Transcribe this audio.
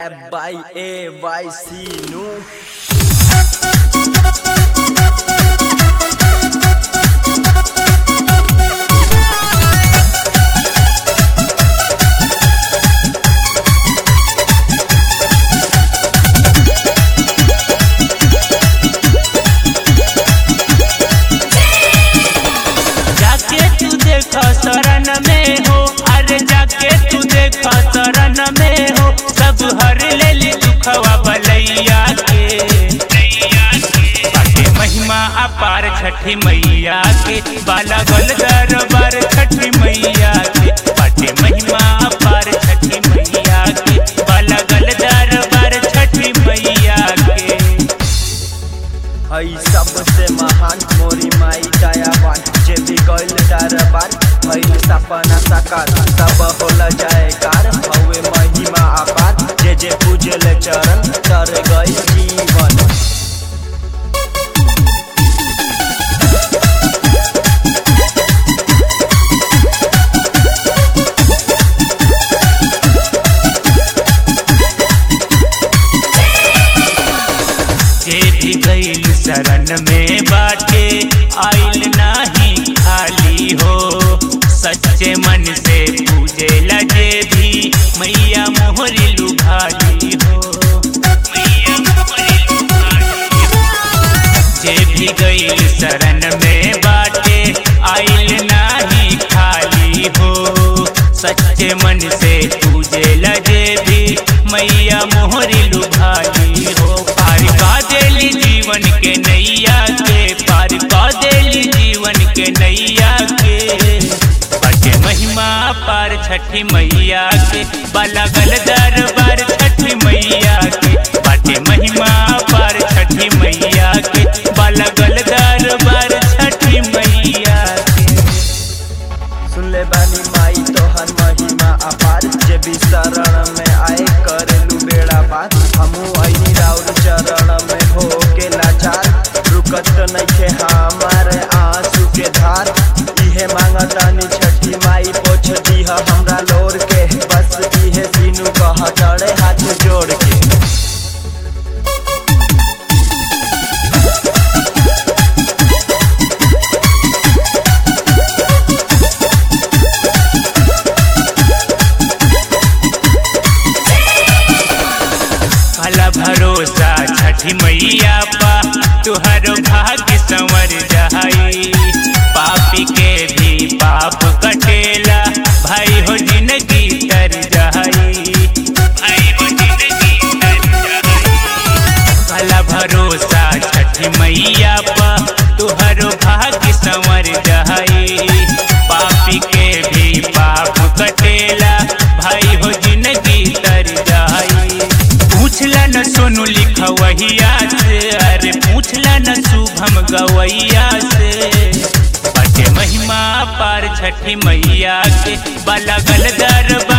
by A by C no जाके तू देख शरण में हो अरे जाके तू देख शरण में हो सब हर ले ली दुखवा बलैया के बाटे महिमा अपार छठी मैया के बाला गल दरबार छठी मैया के बाटे महिमा अपार छठी मैया के बाला गल दरबार छठी मैया के हई सबसे महान मोरी माई दयावान जे भी गइल दरबार भइल सपना साकार सब होला जयकार हवे महिमा अपार जे जे पूजल चरण तर गई जीवन जे भी गईल शरण में बाटे आइल नाही खाली हो सच्चे मन से पूजे लजे भी मैया मोहरी लुभाली हो मैया मोहरी लुभाली हो। जे भी गईल शरण में बाटे आइल नाही खाली हो सच्चे मन से पूजे लजे भी मैया मोहरी लुभाली हो पार का देली जीवन के नैया के पार का देली जीवन के नैया के बाटे महिमा पार छठी मैया के बलगल दरबार छठी मैया के बाटे महिमा पार छठी मैया के बलगल दरबार छठी मैया के सुन ले बानी माई तोहर महिमा अपार जे भी शरण में आए करेलू बेड़ा पार हमू आईनी राउर चरण में हो के लाचार रुकत नइखे हमारे आंसू के धार इहे मांगतानी छठी माई पोछ दीह हमरा लोर के बस इहे सीनू कह चढ़े हाथ जोड़ के भला भरोसा छठी मैया पा तुहरो भाग्य संवर जाई पापी के भी पाप कटेला भाई हो जिंदगी तर जाई भाई हो जिंदगी तर जाई भला भरोसा छठी मैया पा तुहरो भाग्य संवर जाई पापी के भी पाप कटेला भाई हो जिंदगी तर जाई पूछला न सोनू लिखवैया से अरे पूछला न शुभम गवैया से बटे महिमा पार छठी मैया के बलगल दरबार